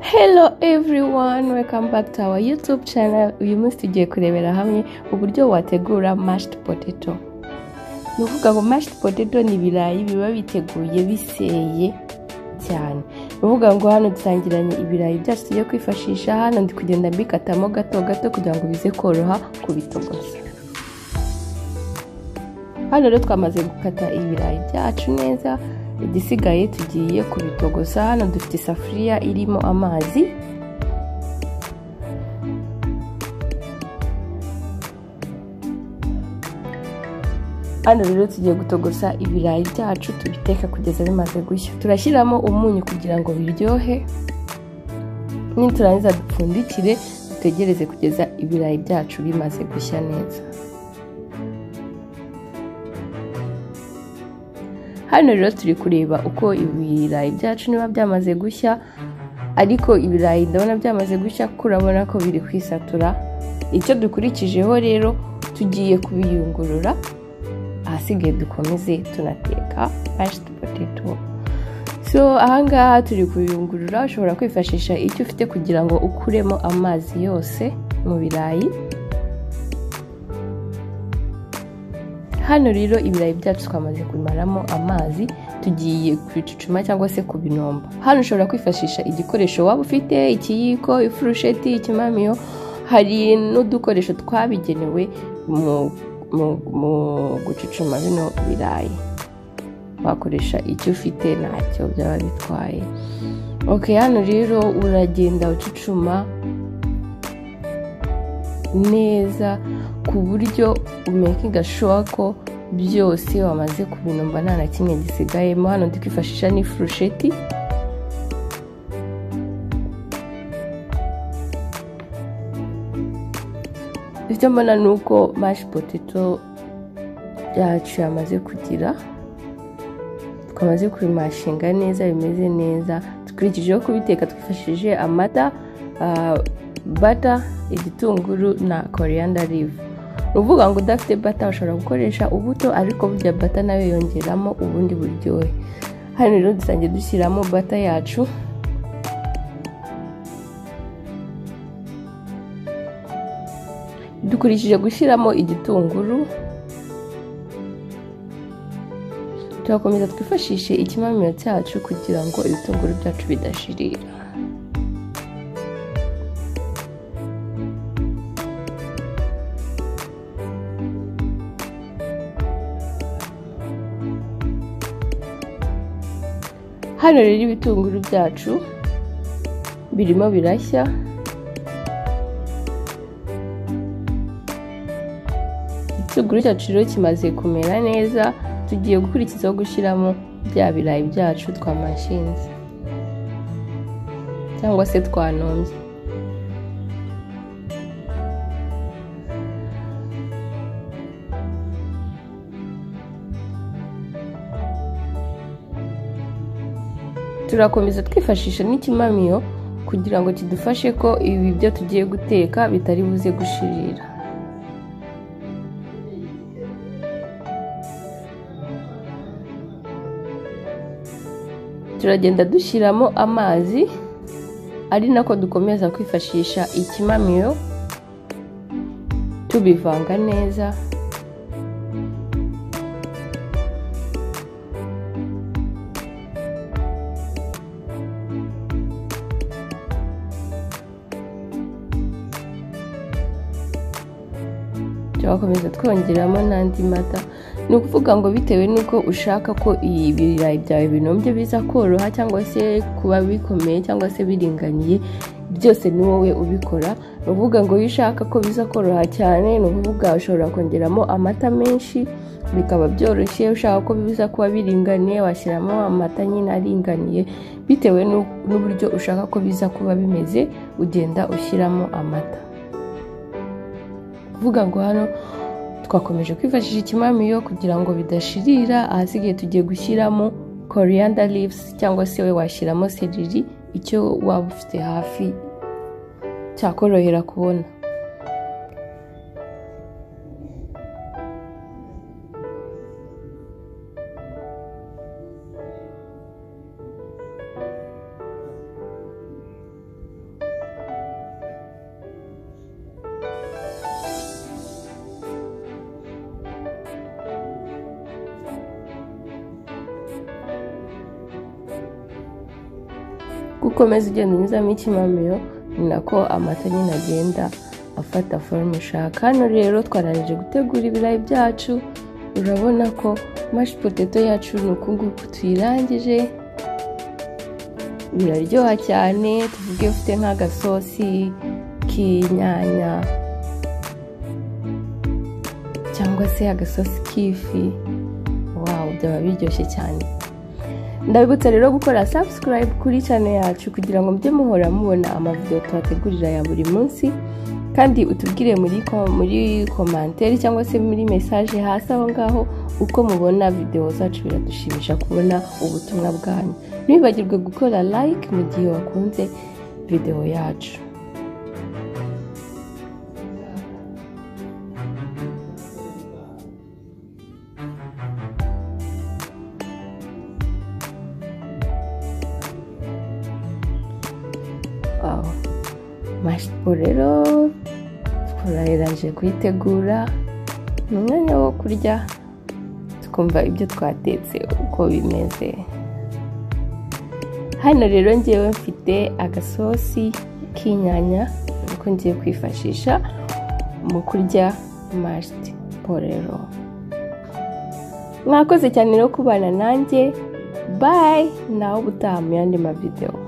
hello everyone welcome back to our youtube channel uyu munsi tugiye kurebera hamwe uburyo wategura mashed potato ni ukuvuga ngo mashed potato ni ibirayi biba biteguye biseye cyane ni ukuvuga ngo hano dusangiranye ibirayi byacu tugiye kwifashisha hano ndi kugenda mbikatamo gato gato kugira ngo bize koroha kubitogosa hano rero twamaze gukata ibirayi byacu neza igisigaye tugiye kubitogosa hano dufite isafuriya irimo amazi hano rero tugiye gutogosa ibirayi byacu tubiteka kugeza bimaze gushya turashyiramo umunyu kugira ngo biryohe niturangiza dupfundikire dutegereze kugeza ibirayi byacu bimaze gushya neza hano rero turi kureba uko ibirayi byacu niba byamaze gushya ariko ibirayi ndabona byamaze gushya kuko urabona ko biri kwisatura icyo dukurikijeho rero tugiye kubiyungurura ahasigaye dukomeze tunateka mashed potato so ahangaha turi kubiyungurura ushobora kwifashisha icyo ufite kugira ngo ukuremo amazi yose mu birayi hano rero ibirayi byacu twamaze kubimaramo amazi tugiye kubicucuma cyangwa se kubinomba hano ushobora kwifashisha igikoresho waba ufite ikiyiko ifurusheti ikimamiyo hari n'udukoresho twabigenewe mu gucucuma bino birayi wakoresha icyo ufite ntacyo byaba bitwaye oke hano rero uragenda ucucuma neza ku buryo umekinga shuwa ko byose wamaze kubinomba nta na kimwe gisigayemo hano ndi kwifashisha n'ifurusheti ibyo mbona ni uko mashi poteto yacu yamaze kugira twamaze kubimashinga neza bimeze neza dukurikijeho kubiteka twifashishije amata bata igitunguru na koreyanda rivu ni ukuvuga ngo udafite bata ushobora gukoresha ubuto ariko burya bata nayo yongeramo ubundi buryohe hano rero dusangiye dushyiramo bata yacu dukurikije gushyiramo igitunguru turakomeza twifashishe ikimamiro cyacu kugira ngo ibitunguru byacu bidashirira hano rero ibitunguru byacu birimo birashya igitunguru cyacu rero kimaze kumera neza tugiye gukurikizaho gushyiramo bya birayi byacu twamashinze cyangwa se twanombye turakomeza twifashisha n'ikimamiyo kugira ngo kidufashe ko ibi byo tugiye guteka bitari buze gushirira turagenda dushyiramo amazi ari nako dukomeza kwifashisha ikimamiyo tubivanga neza turakomeza twongeramo n'andi mata ni ukuvuga ngo bitewe n'uko ushaka ko ibirayi byawe binombye biza koroha cyangwa se kuba bikomeye cyangwa se biringaniye byose ni wowe ubikora ni ukuvuga ngo iyo ushaka ko biza koroha cyane ni ukuvuga ushobora kongeramo amata menshi bikaba byoroshye ushaka ko biza kuba biringaniye washyiramo amata nyine aringaniye bitewe n'uburyo ushaka ko biza kuba bimeze ugenda ushyiramo amata kuvuga ngo hano twakomeje kwifashisha ikimamiyo kugira ngo bidashirira ahasigaye tugiye gushyiramo coriander leaves cyangwa se we washyiramo seriri icyo waba ufite hafi cyakorohera kubona ukomeza ugenda unyuzamo ikimamiro ni nako amata nyine agenda afata forume ushaka hano rero twarangije gutegura ibirayi byacu urabona ko mashi poteto yacu ni uku nguku tuyirangije biraryoha cyane tuvuge ufite nk'agasosi k'inyanya cyangwa se agasosi k'ifi wawu byaba biryoshye cyane ndabibutsa rero gukora sabusikarayibu kuri cyane yacu kugira ngo mujye muhora mubona amavidewo tubategurira ya buri munsi kandi utubwire muri muri komanteri cyangwa se muri mesaje hasi aho ngaho uko mubona videwo zacu biradushimisha kubona ubutumwa bwanyu ntibibagirwe gukora like mu gihe wakunze videwo yacu aho mashipo rero turarangije kuyitegura ni umwanya wo kurya tukumva ibyo twatetse uko bimeze hano rero ngewe mfite agasosi k'inyanya niko ngiye kwifashisha mu kurya mashipo rero mwakoze cyane rero kubana nanjye bayi nawe ubutaha mu yandi mavidewo